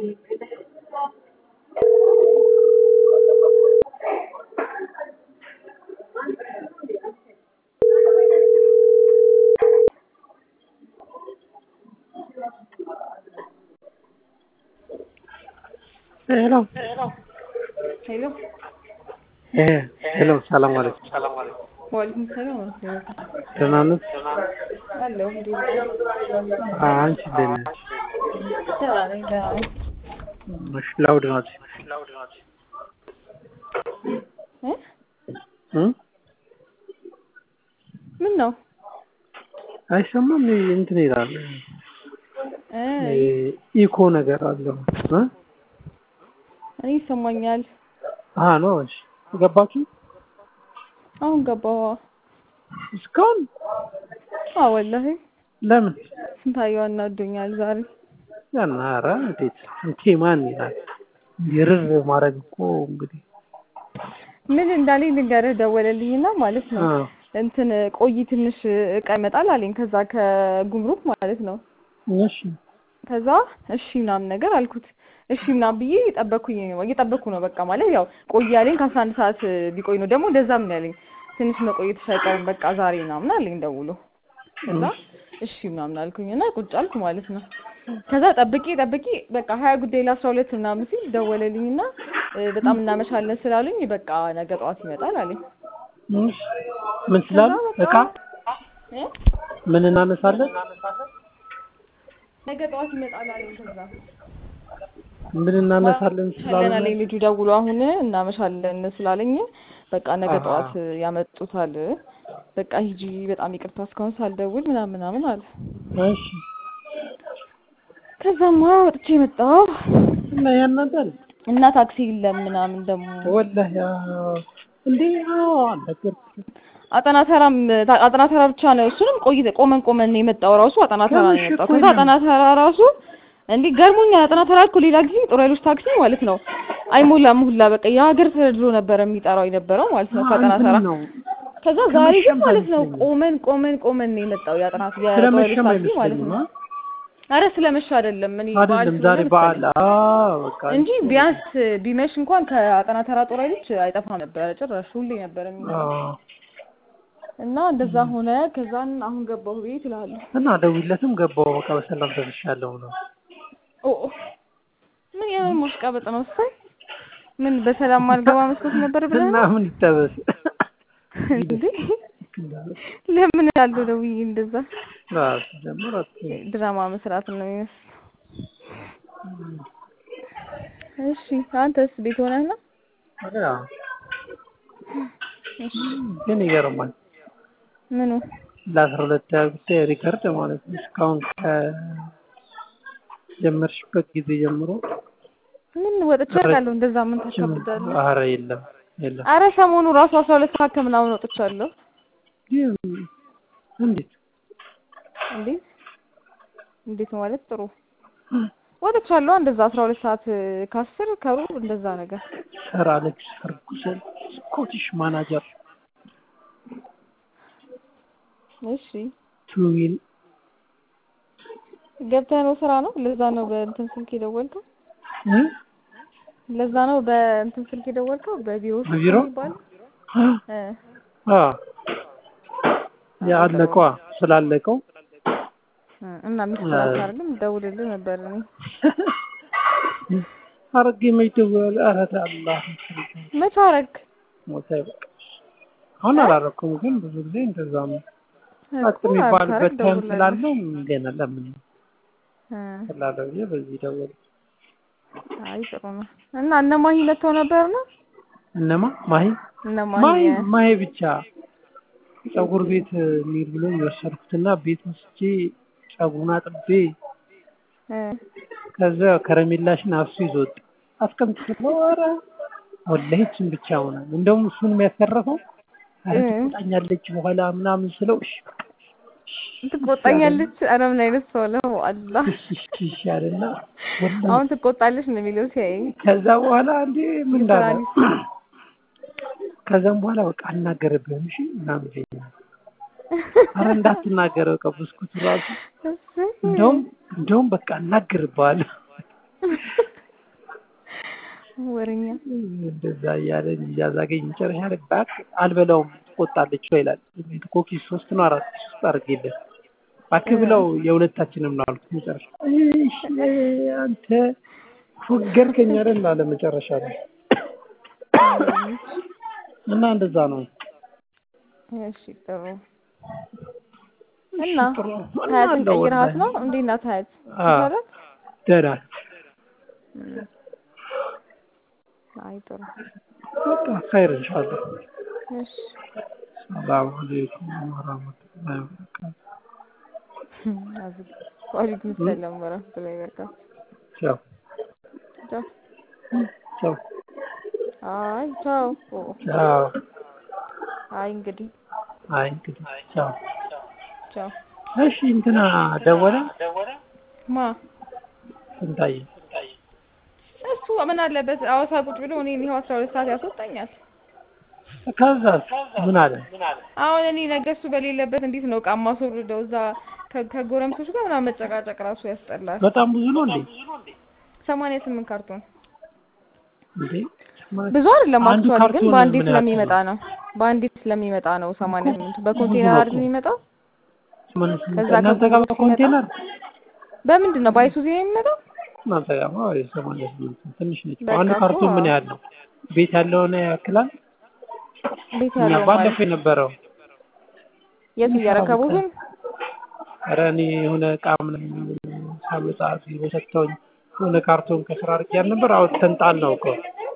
ሄሎ ሄሎ ሄሎ ሰላም አለይኩም። ዋሌኩም ሰላም ወረህመቱላህ ደህና ነሽ? አለሁ እንዴት አንቺ እንዴት ነሽ? ደህና ነኝ ደህና ነኝ እሺ ላውድ ናት እ እ ምን ነው አይሰማም እንትን ይላል እ ኢኮ ነገር አለው እ እኔ ይሰማኛል አሃ ነው እሺ ገባችሁ አሁን ገባሁ እስካሁን አዎ ወላሂ ለምን ስንታየው አናዶኛል ዛሬ ያን ኧረ እንዴት እንቴ ማን ይላል ይርር ማድረግ እኮ እንግዲህ ምን እንዳለኝ ልንገርህ ደወለልኝና ማለት ነው አ እንትን ቆይ ትንሽ እቃ ይመጣል አለኝ ከዛ ከጉምሩክ ማለት ነው እሺ ከዛ እሺ ምናምን ነገር አልኩት እሺ ምናምን ብዬ እየጠበኩኝ እየጠበኩ ነው በቃ ማለት ያው ቆይ ያለኝ ከአስራ አንድ ሰዓት ቢቆይ ነው ደግሞ እንደዛም ነው ያለኝ ትንሽ መቆየትሽ አይቀርም በቃ ዛሬ ምናምን አለኝ ደውሎ ከዛ እሺ ምናምን አልኩኝ እና ቁጭ አልኩ ማለት ነው ከዛ ጠብቄ ጠብቄ በቃ ሀያ ጉዳይ ለአስራ ሁለት ምናምን ሲል ደወለልኝና በጣም እናመሻለን ስላሉኝ በቃ ነገ ጠዋት ይመጣል አለኝ እሺ ምን ስላሉ እቃ እ ምን እናነሳለን ነገ ጠዋት ይመጣል አለኝ ከዛ ምን እናነሳለን ስላሉ ሻለን አለኝ ልጁ ደውሎ አሁን እናመሻለን ስላለኝ በቃ ነገ አሃ። ጠዋት ያመጡታል በቃ ሂጂ በጣም ይቅርታ እስካሁን ሳልደውል ምናምን ምናምን አለ እሺ ከዛማ ወጥቼ መጣሁ እና ያናዳል እና ታክሲ የለም ምናምን ደግሞ ወላሂ ያ እንዴ አዎ አልነገርኩሽም አጠና ተራም አጠና ተራ ብቻ ነው እሱንም ቆይ ቆመን ቆመን ነው የመጣው ራሱ አጠና ተራ ነው ትንሽ የመጣው እኮ ከዛ የለም። አጠና ተራ ራሱ እንዴ ገርሞኛል አጠና ተራ እኮ ሌላ ጊዜ ጥሩ ኃይሎች ታክሲ ማለት ነው አይሞላም ሁላ በቃ የሀገር ተድሮ ነበር የሚጠራው የነበረው ማለት ነው ከአጠና ተራ ነው ከዛ ዛሬ ግን ከመሸም ማለት ነው አይመስለኝም። ቆመን ቆመን ቆመን ነው የመጣው የአጠና የጥሩ ኃይሎች ስለመሸም ታክሲ ማለት አይመስለኝም ነው አ? አረ ስለመሸ አይደለም እኔ በዓል አይደለም ስለሆነ ዛሬ በዓል መሰለኝ አዎ በቃ እንጂ ቢያንስ ቢመሽ እንኳን ከአጠና ተራ ጦር ኃይሎች አይጠፋም ነበረ ጭራሽ ሁሌ ነበር የሚመጣው አዎ እና እንደዛ ሆነ ከዛን አሁን ገባሁ ቤት እላለሁ እና ደውይለትም ገባሁ በቃ በሰላም ደርሻለሁ ነው ኦ ምን ያህል ማሽቃበጥ ነው እሰይ ምን በሰላም ማልገባ መስሎት ነበር ብለህ እና ነው ምን ይጠበስ እንዴ ለምን ያለው ደውዬ እንደዛ ራስ ጀምር ድራማ መስራት ነው የሚመስል እሺ አንተስ ቤት ሆነህ ነው እሺ ግን ይገርማል ምኑ ለአስራ ሁለት ጉዳይ ሪከርድ ማለት ነው እስካሁን ከጀመርሽበት ጊዜ ጀምሮ ምን ወጥቼ አውቃለሁ እንደዛ ምን ታካብዳለህ ኧረ የለም የለም አረ ሰሞኑ ራሱ አስራ ሁለት ሰዓት ከምናምን ወጥቻለሁ ግን እንዴት እንዴት እንዴት ማለት ጥሩ ወጥቻለሁ እንደዛ አስራ ሁለት ሰዓት ከአስር ከሩብ እንደዛ ነገር ሰር አሌክስ ፈርጉሰን ስኮቲሽ ማናጀር እሺ ቱዊን ገብተህ ነው ስራ ነው ለዛ ነው በእንትን ስልክ የደወልከው እ? ለዛ ነው በእንትን ስልክ የደወልከው በቢሮ ስልክ በቢሮ? የሚባለው እ አ ያለቀዋ ስላለቀው እ እና ሚስት አታደርግም ደውልልህ ነበር እኔ አረጌ መይደወል ኧረ አላህ መች አረግ ሞተ በቃ አሁን አላረኩም ግን ብዙ ጊዜ እንደዛ ነው ጸጥ እኮ የሚባልበት አታረግ ታይም ደውልልህ ስላለው ገና ለምን እ ስላለ ብዬ በዚህ ደወል አይ ጥሩ ነው እና እነ ማሂ መጥተው ነበር ነው እነማ ማሂ እነ ማሂ ማሂ ማሂ ብቻ ፀጉር ቤት እንሂድ ብሎ የወሰድኩትና ቤት ወስጄ ፀጉሩን አጥቤ እ ከዛ ከረሜላሽን አፍሱ ይዞ ወጣ አስቀምጥ ስለው ኧረ ወላሂ እሱን ብቻ ሆነ እንደውም እሱን የሚያስተረፈው ኧረ እ ትቆጣኛለች በኋላ ምናምን ስለው እሺ ትቆጣኛለች ኧረ ምን አይነት ሰው ነው አላህ እሺ እሺ እሺ አለና ወላሂ አሁን ትቆጣለች ነው የሚለው ሲያየኝ ከዛ በኋላ እንዴ ምን እንዳለ የስራ ከዛም በኋላ በቃ አልናገርብህም እሺ ምናምን ይለኛል ኧረ እንዳትናገረው በቃ ብስኩቱ ራሱ እንደውም እንደውም በቃ እናገርብሃለሁ ወሬኛ እንደዛ እያለ እያዛገኝ መጨረሻ ላይ እባክህ አልበላውም ትቆጣለች ወይ ይላል። ኮኪስ ሶስት ነው አራት ሶስት አድርጌለት እባክህ ብለው የሁለታችንም ነው አልኩት። መጨረሻ እሺ አንተ ፎገርከኝ አይደል አለ መጨረሻ ላይ እና እንደዛ ነው። እሺ ጥሩ እና ሀያትን ቀይረሃት ነው? እንዴት ናት ሀያት? ይሻላል? ደህና አይ ጥሩ በቃ ኸይር ኢንሻአላህ። እሺ ሰላም አለይኩም ወራህመቱላሂ ወበረካቱ። አዝግ ወአለይኩም ሰላም ወራህመቱላሂ ወበረካቱ። ቻው ቻው ቻው አይ ቻው ቻው አይ እንግዲህ አይ እንግዲህ ቻው ቻው እሺ እንትና ደወለ ማ ስንታየ እሱ ምን አለበት አዋሳ ቁጭ ብሎ እኔ ይኸው አስራ ሁለት ሰዓት ያስወጣኛል። ከዛስ ምን አለ? አሁን እኔ ነገ እሱ በሌለበት እንዴት ነው ዕቃ የማስወርደው? እዛ ከ- ከጎረምሶች ጋር ምናምን መጨቃጨቅ ራሱ ያስጠላል። በጣም ብዙ ነው እንዴ? ሰማንያ ስምንት ካርቶን እንዴ ብዙ አይደለም አንዱ አክቹዋሊ ግን ካርቶን በአንዴ ምን ያክል ስለሚመጣ ነው። በአንዴ ስለሚመጣ ነው ሰማንያ ስምንቱ በኮንቴነር አይደል የሚመጣው? ሰማንያ ስምንት ከዛ እናንተ ጋር ከኮንቴነር በኮንቴነር በምንድን ነው ባይሱዚ ነው የሚመጣው? እናንተ ጋር ማ ሰማንያ ስምንት ትንሽ ነች። በቃ አንዱ እኮ ካርቶን ምን ያህል ነው? ቤት ያለውን ያክላል? ቤት እኛ ያለው ማለት ባለፈው የነበረው የት እያረከቡ ግን ኧረ እኔ የሆነ እቃ ምናምን ሳመጣ ቢሮ ሰጥተውኝ የሆነ ካርቶን ከስራ አድርጌ ያልነበር አውጥተን ጣልነው እኮ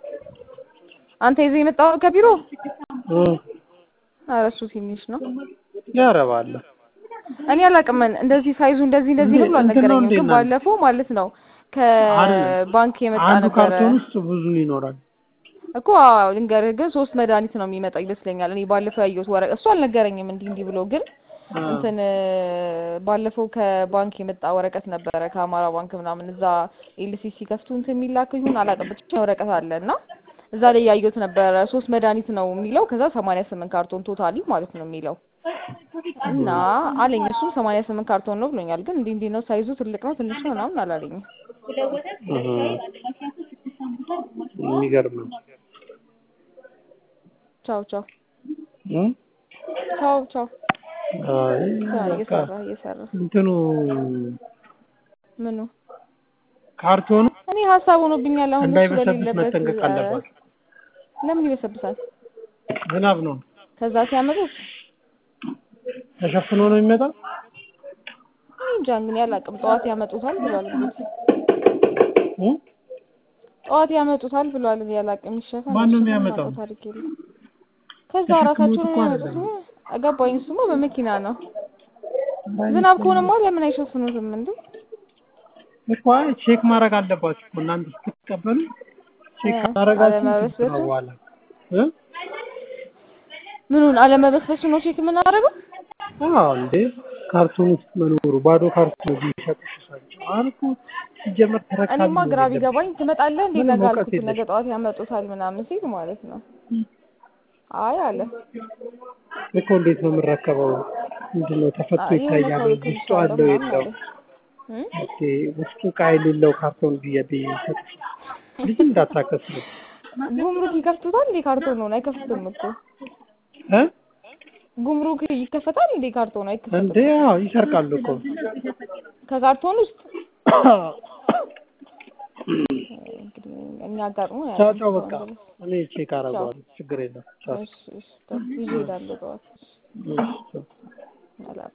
አንተ ይዘህ የመጣው ከቢሮ እ ኧረ እሱ ትንሽ ነው። ያረባል እኔ አላውቅም እንደዚህ ሳይዙ እንደዚህ እንደዚህ ነው ብሎ እንትን ነው አልነገረኝም። እንዴ ግን እናንተ? ባለፈው ማለት ነው ከባንክ የመጣ አንዱ ነበረ ካርቶን ውስጥ ብዙ ይኖራል። እኮ አዎ፣ ልንገርህ ግን ሶስት መድኃኒት ነው የሚመጣው ይመስለኛል። እኔ ባለፈው ያየሁት ወረቀት እሱ አልነገረኝም እንዲህ እንዲህ ብሎ ግን አ፣ እንትን ባለፈው ከባንክ የመጣ ወረቀት ነበረ ከአማራ ባንክ ምናምን እዛ ኤልሲሲ ከፍቱ እንትን የሚላክ ይሁን አላውቅም ብቻ ወረቀት አለ እና እዛ ላይ ያየሁት ነበረ ሶስት መድኃኒት ነው የሚለው ከዛ ሰማንያ ስምንት ካርቶን ቶታሊ ማለት ነው የሚለው እና አለኝ እሱም ሰማንያ ስምንት ካርቶን ነው ብሎኛል። ግን እንዲህ እንዲህ ነው ሳይዙ ትልቅ ነው ትንሽ ነው ምናምን አላለኝም። እህ፣ የሚገርም ነው። ቻው ቻው እ? ቻው ቻው አይ ስራ በቃ እየሰራ እየሰራ እንትኑ ምኑ ካርቶኑ እኔ ሀሳብ ሆኖብኛል። አሁን እሱ እንዳይበሰብስ በሌለበት መጠንቀቅ እ፣ አለባቸው። ለምን ይበሰብሳል? ዝናብ ነው ከዛ ሲያመጡት ተሸፍኖ ነው የሚመጣው። እኔ እንጃ እንግዲህ አላውቅም። ጠዋት ያመጡታል ብሏል እንግዲህ እ? ጠዋት ያመጡታል ብሏል። እኔ አላውቅም። ይሸፋል ማን ነው አይሸፋም የሚያመጣው? አውቀው ታሪክ የለም። ከዛ ተሸክሞት ራሳቸው ነው እኮ የሚያመጡት። አይደለም። አገባኝ። እሱማ በመኪና ነው። ዝናብ ከሆነማ ለምን አይሸፍኑትም እንዴ? እኮ አይ ቼክ ማድረግ አለባችሁ እኮ እናንተ ስትቀበሉ ቼክ እ፣ ካደረጋችሁ አለመበስበሱ? ነው በኋላ እ? ምኑን አለመበስበሱ ነው ቼክ የምናደርገው? አዎ እንዴ ካርቶን ውስጥ መኖሩ ባዶ ካርቶን ቢሸጡሽ ሳቸው አልኩ ሲጀመር ተረካቢ እኔማ ነው ግራ የሌለብሽ። ቢገባኝ ትመጣለህ እንዴ ምንም ነገ እውቀት አልኩት። ነገ የለሽም። ጠዋት ያመጡታል ምናምን ሲል ማለት ነው። አይ አለ እኮ እንዴት ነው የምረከበው? ምንድን ነው ተፈቶ አይ የሆነ ይታያል ሰው ወይ? ውስጡ ልክልሻለሁ አለው ምናምን የለው? አለ። እ? ኦኬ ውስጡ ዕቃ የሌለው ካርቶን ብዬ ቢሰጥሽ ልጅ እንዳታከስሩ ጉምሩክ ይከፍቱታል እንዴ? ካርቶን ነው አይከፍቱም እኮ እ ጉምሩክ ይከፈታል እንዴ? ካርቶን አይከፈትም። እንዴ አዎ ይሰርቃሉ እኮ ከካርቶን ውስጥ እንግዲህ እኛ አጋጥሞ ቻው ቻው በቃ እኔ ቼክ አደርገዋለሁ ችግር የለም ቻው እሺ እሺ ይዤ እሄዳለሁ ጠዋት እሺ ቻው አላውቅም